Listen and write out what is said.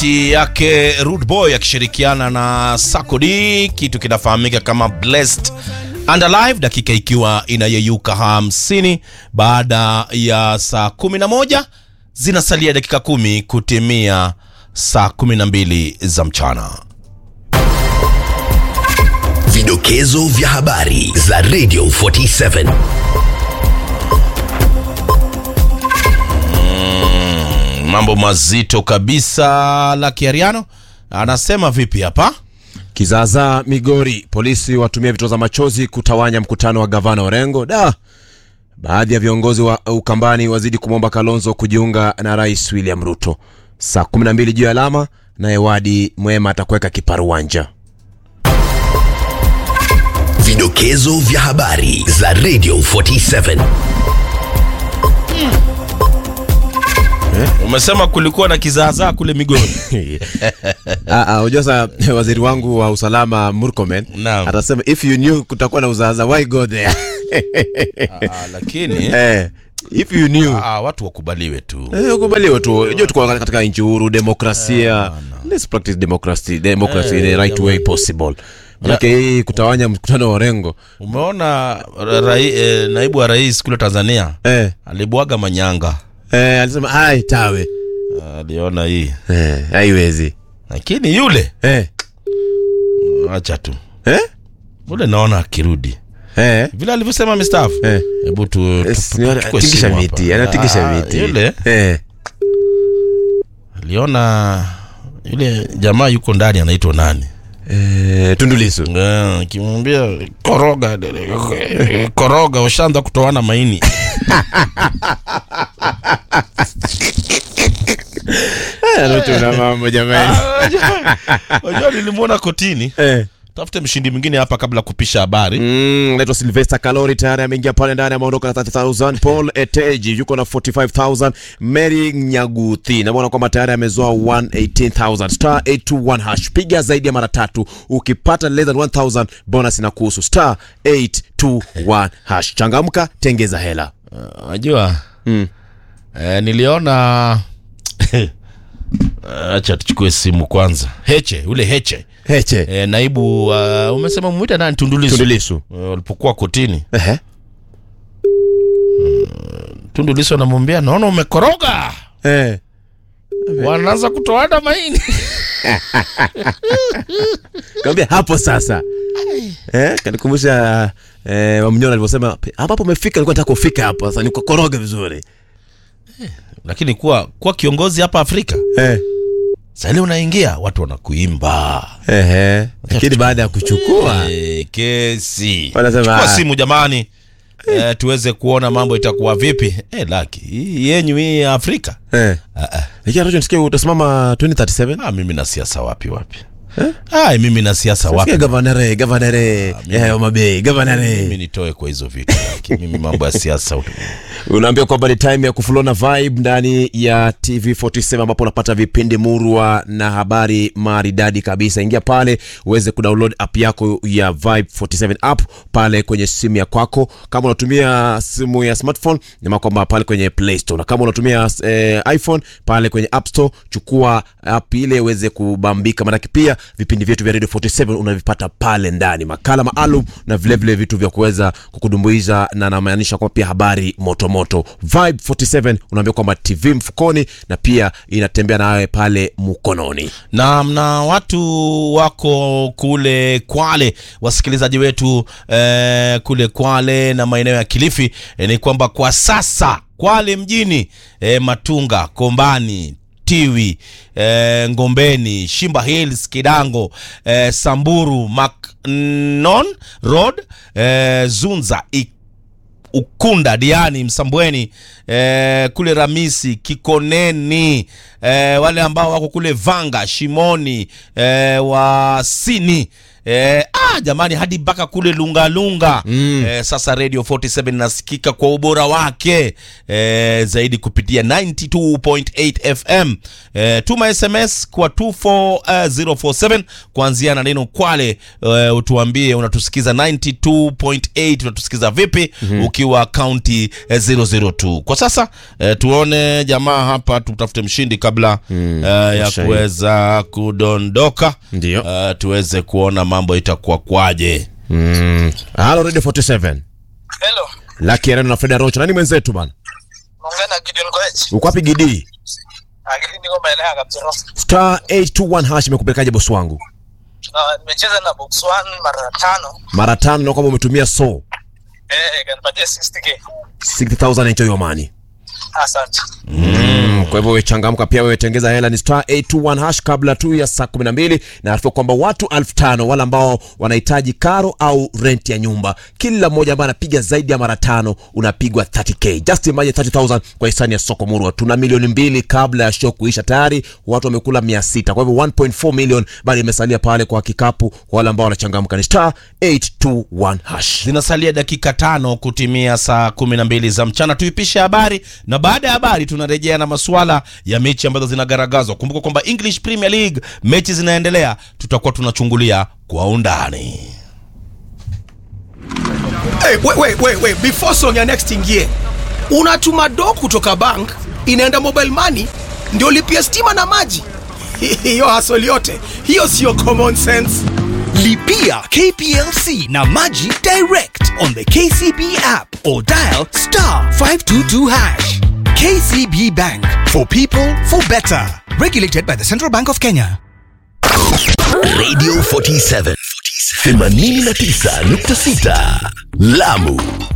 sauti yake Rude Boy akishirikiana na Sakodi, kitu kinafahamika kama Blessed and Alive, dakika ikiwa inayeyuka hamsini baada ya saa 11 zinasalia dakika kumi kutimia saa 12 za mchana. Vidokezo vya habari za Radio 47. Mambo mazito kabisa. La Kiariano anasema vipi hapa? Kizaazaa Migori, polisi watumia vitoza machozi kutawanya mkutano wa gavana Orengo. Da, baadhi ya viongozi wa Ukambani wazidi kumwomba Kalonzo kujiunga na Rais William Ruto. Saa 12 juu ya alama, naye Wadi Mwema atakuweka kiparuwanja. Vidokezo vya habari za Radio 47. Umesema kulikuwa na kizaazaa kule Migori. Ah, ah, Unajua sasa waziri wangu wa usalama Murkomen Naam. atasema if you knew kutakuwa na uzaaza why go there? Ah, lakini eh, if you knew ah, watu wakubaliwe tu. Eh, ukubaliwe tu. Unajua tuko katika nchi huru, demokrasia. Let's practice democracy, democracy in the right way possible. Manake hii kutawanya mkutano wa Orengo. Umeona ra- rai, eh, naibu wa rais kule Tanzania Eh, alibwaga manyanga, eh, alisema ai tawe. aliona hii, Eh, haiwezi. lakini yule Eh, acha tu eh, ule, naona akirudi eh. vile alivyosema mstaafu. Eh. Hebu tu, tu, Yes, tu, ni- tuchukue anatingisha simu miti, hapa. anatingisha Ah, miti. Yule Eh, aliona yule jamaa yuko ndani, anaitwa nani? eh, Tundu Lissu. Eh, Akimwambia koroga, koroga, ushaanza kutoana maini. Eh, anachuna mambo jamani. Unajua nilimwona kotini. Eh. Tafute mshindi mwingine hapa kabla ya kupisha habari. Mm, naitwa Sylvester Kalori tayari ameingia pale ndani ameondoka na 30000 Paul Eteji yuko na 45000 Mary Nyaguthi naona kwamba tayari amezoa 118000 star 821 hash piga zaidi ya mara tatu ukipata less than 1000 bonus inakuhusu star 821 hash changamka tengeza hela Unajua Mm. eh, niliona acha tuchukue simu kwanza. Heche ule Heche heche eh, naibu uh, umesema mwita nani? Tundulisu Tundulisu Eh, walipokuwa kotini, ehe Tundulisu anamwambia naona umekoroga, eh wanaanza kutoana maini. Kaambia hapo sasa. Eh, kanikumbusha eh, Wamnyona alivyosema hapa hapo umefika, nilikuwa nataka kufika hapo sasa nikokoroga vizuri. Lakini kuwa kuwa kiongozi hapa Afrika Eh. sasa, ile unaingia watu wanakuimba Ehe. Lakini baada ya kuchukua Eh, kesi Wanasema, chukua ah. simu jamani eh, tuweze kuona mambo itakuwa vipi eh, laki hii yenyu hii ya Afrika eh. ah, ah. Lakini Arusha nisikia utasimama 2037. Ah, mimi na siasa wapi wapi ah, mimi na siasa wapi Sikia gavanare, gavanare. Ya Homa Bay, mimi gavanare. nitoe kwa hizo vitu laki mimi mambo ya siasa ut- Unaambia kwamba ni time ya kufulona vibe ndani ya TV47 ambapo unapata vipindi murwa na habari maridadi kabisa. Ingia pale uweze kudownload app yako ya Vibe 47 app pale kwenye simu ya kwako. Kama unatumia simu ya smartphone, ni kwamba pale kwenye Play Store, na kama unatumia eh, iPhone pale kwenye App Store, chukua app ile uweze kubambika, maanake pia vipindi vyetu vya Radio 47 unavipata pale ndani, makala maalum na vilevile vile vitu vya kuweza kukudumbuiza na namaanisha kwamba pia habari moto moto. Vibe 47 unaambia kwamba TV mfukoni na pia inatembea nawe pale mkononi. na na watu wako kule Kwale, wasikilizaji wetu eh, kule Kwale na maeneo ya Kilifi eh, ni kwamba kwa sasa Kwale mjini eh, Matunga, Kombani Tiwi eh, Ngombeni, Shimba Hills, Kidango eh, Samburu, Macnon Road eh, Zunza Ik Ukunda, Diani, Msambweni eh, kule Ramisi, Kikoneni eh, wale ambao wako kule Vanga, Shimoni eh, Wasini eh, ah, ah, jamani hadi mpaka kule lungalunga mm. eh, sasa radio 47 inasikika kwa ubora wake eh, zaidi kupitia 92.8 fm eh, tuma sms kwa 24047 kuanzia na neno kwale eh, utuambie unatusikiza 92.8 unatusikiza vipi mm-hmm. ukiwa kaunti eh, 002 kwa sasa eh, tuone jamaa hapa tutafute mshindi kabla mm, eh, ya mshahidi. kuweza kudondoka Ndio. uh, tuweze kuona mambo itakuwa kwaje Mm. Halo Radio 47. Hello, Lucky Arena na Freda Rocha. Nani mwenzetu bana? naongea na Gideon Koech. Uko wapi Gidi? Akili niko maeneo ya Kaptero. Star 821 hash imekupelekaje boss wangu? Na nimecheza na box 1 mara tano. Mara tano na kwamba umetumia so Eh, kanipatia 60k. 60000 enjoy your money. Asante. Mm, kwa hivyo wewe changamka pia wewe tengeza hela ni star 821 hash kabla tu ya saa 12 na arifu kwamba watu 5000 wale ambao wanahitaji karo au rent ya nyumba kila mmoja ambaye anapiga zaidi ya mara tano unapigwa 30k just imagine 30000 kwa hisani ya soko murwa tuna milioni mbili kabla ya show kuisha tayari watu wamekula 600 kwa hivyo 1.4 million bado imesalia pale kwa kikapu kwa wale ambao wanachangamka ni star 821 hash zinasalia dakika tano kutimia saa kumi na mbili za mchana tuipishe habari na baada ya habari tunarejea na masuala ya mechi ambazo zinagaragazwa kumbuka kwamba english premier league mechi zinaendelea tutakuwa tunachungulia kwa undani Hey, wait, wait, wait, wait. Before song ya next ingie, unatuma do kutoka bank inaenda mobile money ndio lipia stima na maji. Hiyo hasoli yote hiyo sio common sense. Lipia KPLC na Maji direct on the KCB app or dial star 522 hash. KCB Bank for people for better. Regulated by the Central Bank of Kenya. Radio 47 89.6 Lamu